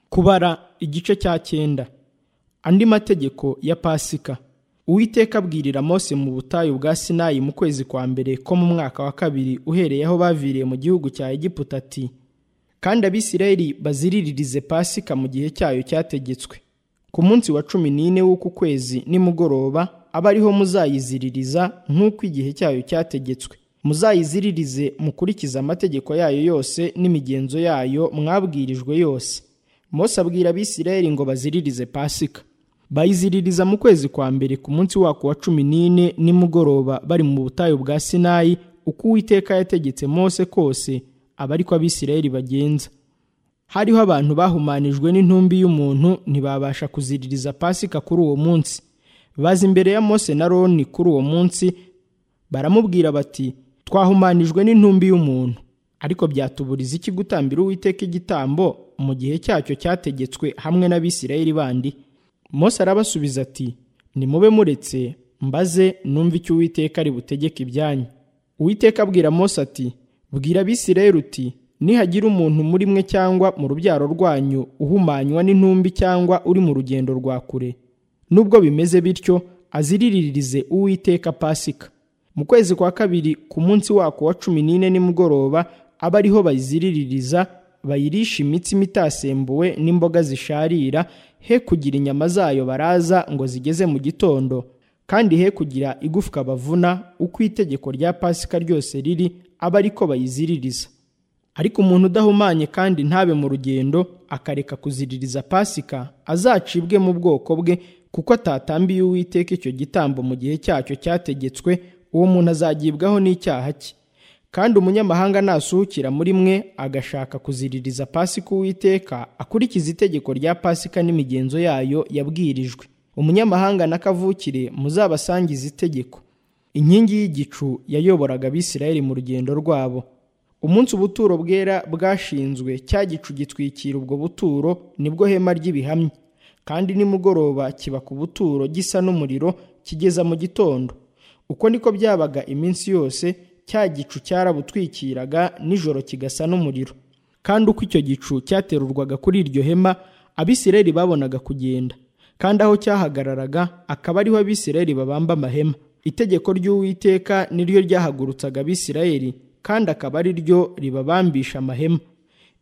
kubara igice cya cyenda andi mategeko ya pasika uwiteka abwirira mose mu butayu bwa sinayi mu kwezi kwa mbere ko mu mwaka wa kabiri uhereye aho baviriye mu gihugu cya egiputa ati kandi abisirayeli baziriririze pasika mu gihe cyayo cyategetswe ku munsi wa cumi n'ine w'uku kwezi nimugoroba abe ariho muzayiziririza nk'uko igihe cyayo cyategetswe muzayiziririze mukurikize amategeko yayo yose n'imigenzo yayo mwabwirijwe yose mose abwira abisirayeli ngo baziririze pasika bayiziririza mu kwezi kwa mbere ku munsi wako wa cumi n'ine nimugoroba bari mu butayu bwa sinayi uko uwiteka yategetse mose kose aba ariko abisirayeli bagenza hariho abantu bahumanijwe n'intumbi y'umuntu ntibabasha kuziririza pasika kuri uwo munsi baza imbere ya mose na roni kuri uwo munsi baramubwira bati twahumanijwe n'intumbi y'umuntu ariko byatuburiza iki gutambira uwiteka igitambo mu gihe cyacyo cyategetswe hamwe n'abisirayeli bandi mose arabasubiza ati nimube muretse mbaze numve icyo uwiteka ari butegeke ibyanyu uwiteka abwira mose ati bwira abisirayeli uti nihagira umuntu muri mwe cyangwa mu rubyaro rwanyu uhumanywa n'intumbi cyangwa uri mu rugendo rwa kure nubwo bimeze bityo aziriririze uwiteka pasika mu kwezi kwa kabiri ku munsi wako wa cumi n'ine nimugoroba abe ariho bayiziriririza bayirisha imitsima itasembuwe n'imboga zisharira he kugira inyama zayo baraza ngo zigeze mu gitondo kandi he kugira igufwa bavuna uko itegeko rya pasika ryose riri abe ariko bayiziririza ariko umuntu udahumanye kandi ntabe mu rugendo akareka kuziririza pasika azacibwe mu bwoko bwe kuko atatambiye uwiteka icyo gitambo mu gihe cyacyo cyategetswe uwo muntu azagibwaho n'icyaha cye kandi umunyamahanga nasuhukira muri mwe agashaka kuziririza pasika uwiteka akurikiza itegeko rya pasika n'imigenzo yayo yabwirijwe umunyamahanga n'akavukire muzabasangize itegeko inkingi y'igicu yayoboraga abisirayeli mu rugendo rwabo umunsi ubuturo bwera bwashinzwe cya gicu gitwikira ubwo buturo nibwo hema ry'ibihamya kandi nimugoroba kiba ku buturo gisa n'umuriro kigeza mu gitondo uko niko byabaga iminsi yose cya gicu cyarabutwikiraga nijoro kigasa n'umuriro kandi uko icyo gicu cyaterurwaga kuri iryo hema abisirayeli babonaga kugenda kandi aho cyahagararaga akaba ariho abisirayeli babamba amahema itegeko ry'uwiteka niryo ryahagurutsaga abisirayeli kandi akaba ari ryo ribabambisha amahema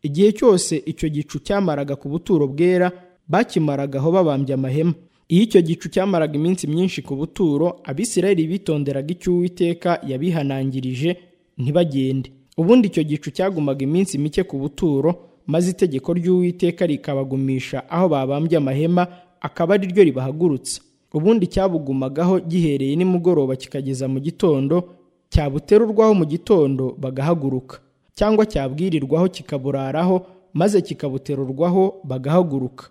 igihe cyose icyo gicu cyamaraga ku buturo bwera bakimaraga aho babambye amahema iyo icyo gicu cyamaraga iminsi myinshi ku buturo abisirayeli bitonderaga icyo uwiteka yabihanangirije ntibagende ubundi icyo gicu cyagumaga iminsi mike ku buturo maze itegeko ry'uwiteka rikabagumisha aho babambye amahema akaba ari ryo ribahagurutsa ubundi cyabugumagaho gihereye nimugoroba kikageza mu gitondo cyabuterurwaho mu gitondo bagahaguruka cyangwa cyabwirirwaho kikaburaraho maze kikabuterurwaho bagahaguruka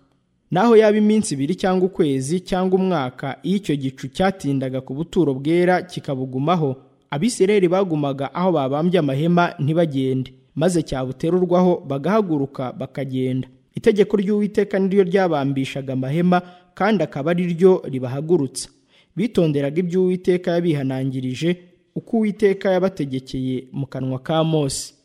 naho yaba iminsi ibiri cyangwa ukwezi cyangwa umwaka iyo icyo gicu cyatindaga ku buturo bwera kikabugumaho abisirayeli bagumaga aho babambye amahema ntibagende maze cyabuterurwaho bagahaguruka bakagenda itegeko ry'uwiteka niryo ryabambishaga amahema kandi akaba ari ryo ribahagurutsa bitonderaga ibyo uwiteka yabihanangirije uko uwiteka yabategekeye mu kanwa ka mose